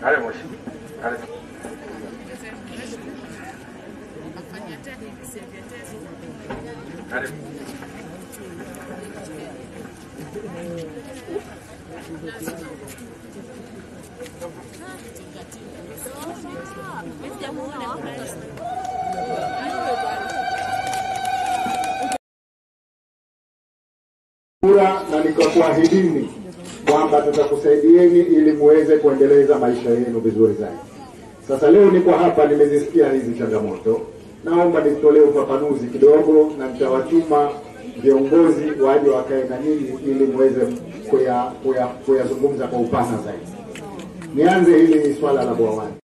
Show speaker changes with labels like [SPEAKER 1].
[SPEAKER 1] Karibu mheshimiwa. Karibu. Karibu.
[SPEAKER 2] kura na nikakuahidini kwamba tutakusaidieni ili muweze kuendeleza maisha yenu vizuri zaidi. Sasa leo niko hapa, nimezisikia hizi changamoto, naomba nitolee ufafanuzi kidogo, na nitawatuma viongozi waje wakae na nyinyi ili muweze kuya- kuya- kuyazungumza kwa upana zaidi. Nianze hili swala la bwawani.